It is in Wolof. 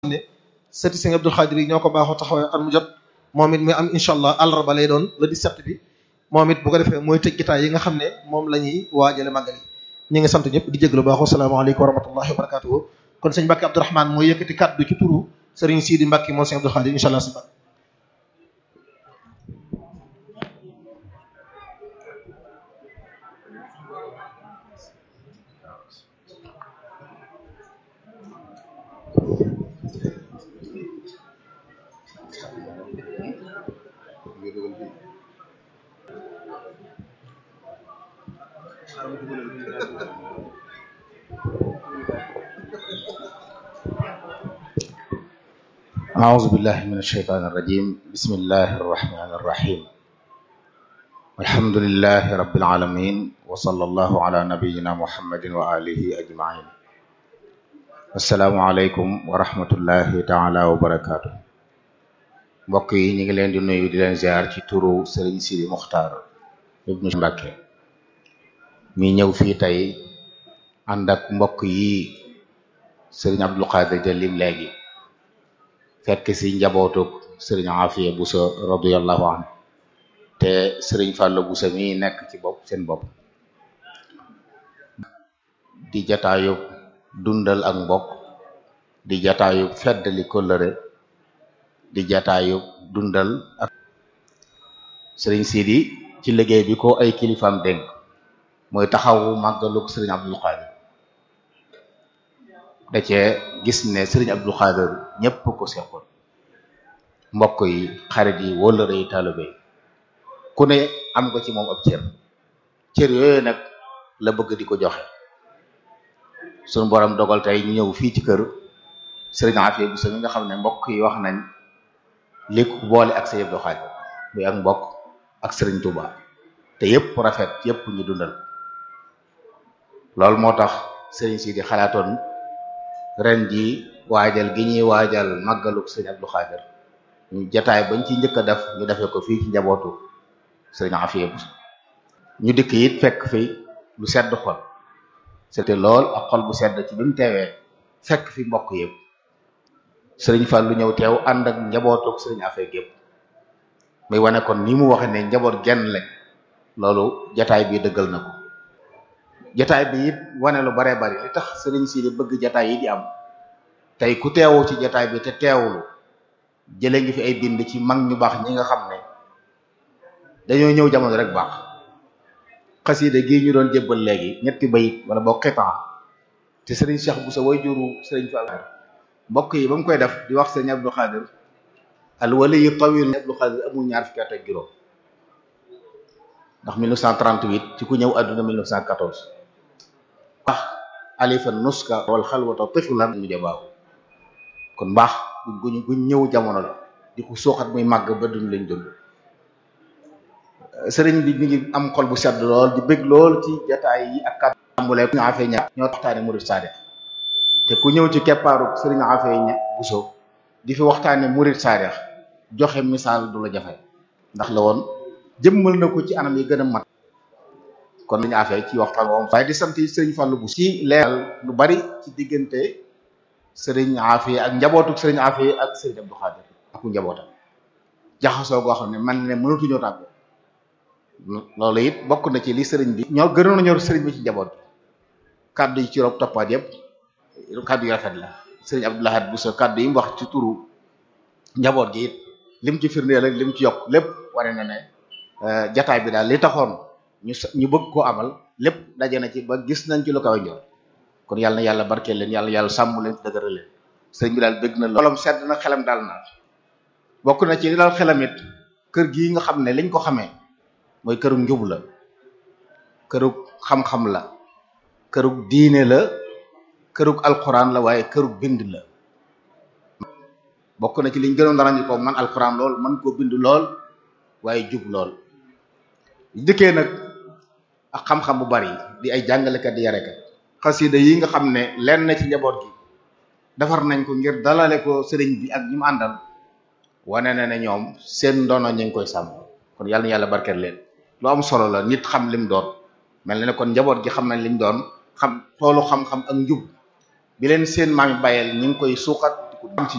ne sëti Sëriñ Abdul Xaadir yi ñoo ko baaxoo taxawee at mu jot moom it muy am incha allah àllarba lay doon le 17 bi moom it bu ko defee mooy tëj gitaay yi nga xam ne moom la ñuy waajale màggal yi ñu ngi sant ñëpp di jéglu baaxoo salaamaaleykum wa rahmatullahi wa barakatuhu kon sëñ Mbàkke Abdourahmane mooy yëkkati kàddu ci turu sëriñ Sidi Mbàkke moom Sëriñ Abdul Xaadir incha allah si ba أعوذ بالله من الشيطان الرجيم بسم الله الرحمن الرحيم الحمد لله رب العالمين وصلى الله على نبينا محمد وآله أجمعين السلام عليكم ورحمة الله تعالى وبركاته mbokk yi ñu ngi leen di nuyu di leen ziar ci turu Serigne Sidi Muxtaar ibnu Mbàkke mi ñëw fii tey ànd ak mbokk yi Serigne Abdul Qadir Jalim léegi fekk si njabootuk sëriñ Afiya Buso radiyallahu anhu te sëriñ Fàllu Buso mi nekk ci bopp seen bopp di jataayub dundal ak mbokk di jataayub feddali kóllëre di jataayub dundal ak sëriñ Sidi ci liggéey bi ko ay kilifaam dénk mooy taxawu màggaluk sëriñ Abdul Qadir da cee gis ne sëriñ Abdul Xaadir ñëpp ko seqoon mbokk yi xarit yi wóllëre yi taalibe yi ku ne am nga ci moom ab cër cër yooyu nag la bëgg di ko joxe suñu borom dogal tey ñu ñëw fii ci kër sëriñ Afiya Buso mi nga xam ne mbokk yi wax nañ li ko boole ak sëriñ Abdul Xaadir muy ak mbokk ak sëriñ Tuuba te yëpp rafet yëpp ñu dundal loolu moo tax sëriñ si di xalaatoon ren ji waajal gi ñuy waajal màggaluk sëriñ Abdou Khadir ñu jataay bañ ci njëkk a def ñu defee ko fii ci njabootu sëriñ Afiya Buso ñu dikk it fekk fi lu sedd xol c'était lool ak xol bu sedd ci bi mu teewee fekk fi mbokk yëpp sëriñ Fall lu ñëw teew ànd ak njabootuk sëriñ Afiya gépp muy wane kon ni mu waxe ne njaboot genn lañ loolu jataay bi dëggal na ko jataay bi it wane lu bare bari li tax sëriñ si di bëgg jataay yi di am tey ku teewu ci jataay bi te teewulu jële ngi fi ay bind ci mag ñu baax ñi nga xam ne dañoo ñëw jamono rek baax xasida gii ñu doon jébbal léegi ñetti bayit wala boo xitan te sëriñ Cheikh Bousso way juru sëriñ Fall mbokk yi ba mu koy def di wax sëriñ Abdou Khadir al waliyu tawil Abdou Khadir amul ñaar fukki at ak juróom ndax 1938 ci ku ñëw àdduna 1914 wax alifa nuska wal xalwata tiflan mu jabaaw kon mbaax guñ guñ ñëw jamono la di ko suuxat muy màgg ba dund lañ dund sëriñ bi mi ngi am xol bu sedd lool di bëgg lool ci jataay yi ak kàddu tàmbulee ñu afee ña ñoo waxtaane murid saadix te ku ñëw ci keppaaru sëriñ afee ña Buso di fi waxtaane murid saadix joxe misaal du la jafe ndax la woon jëmmal na ko ci anam yi gën a mat kon nañu affaire ci waxtaan woom waaye di sant sëriñ Fallou bu ci leeral lu bari ci diggante sëriñ Afiya ak njabootu sëriñ Afiya ak sëriñ Abdou Khadir ak njabootam jaxasoo goo xam ne man ne mënatuñoo tàggoo loolu it bokk na ci li sëriñ bi ñoo gënoon a ñor sëriñ bi ci njaboot bi kaddu yi ci rob toppaat yëpp kaddu yi rafet la sëriñ Abdou Lahad Bousso kaddu yi mu wax ci turu njaboot gi it lim ci firndeel ak lim ci yokk lépp wane na ne jataay bi daal li taxoon ñu ñu bëgg koo amal lépp daje na ci ba gis nañ ci lu kaw ñor kon yàlla na yàlla barkeel leen yàlla yàlla sàmm leen dëgëral leen sëriñ bi daal bëgg na loolom sedd na xelam daal na bokk na ci li daal xelam it kër gii nga xam ne liñ ko xamee mooy këru njub la këru xam-xam la këru diine la këru alquran la waaye këru bind la bokk na ci liñ gënoon dara ñu ko man alquran lool man koo bind lool waaye jub lool dikkee nag ak xam-xam bu bari di ay jàngalekat di yarekat xasida yi nga xam ne lenn ci njaboot gi defar nañ ko ngir dalale ko sëriñ bi ak ñi mu àndal wane na ne ñoom seen ndono ñu ngi koy sàmm kon yàlla na yàlla barkeel leen lu am solo la nit xam lim doon mel na ne kon njaboot gi xam nañ liñ doon xam toolu xam-xam ak njub bi leen seen maam yi bàyyeel ñu ngi koy suuxat di ko am ci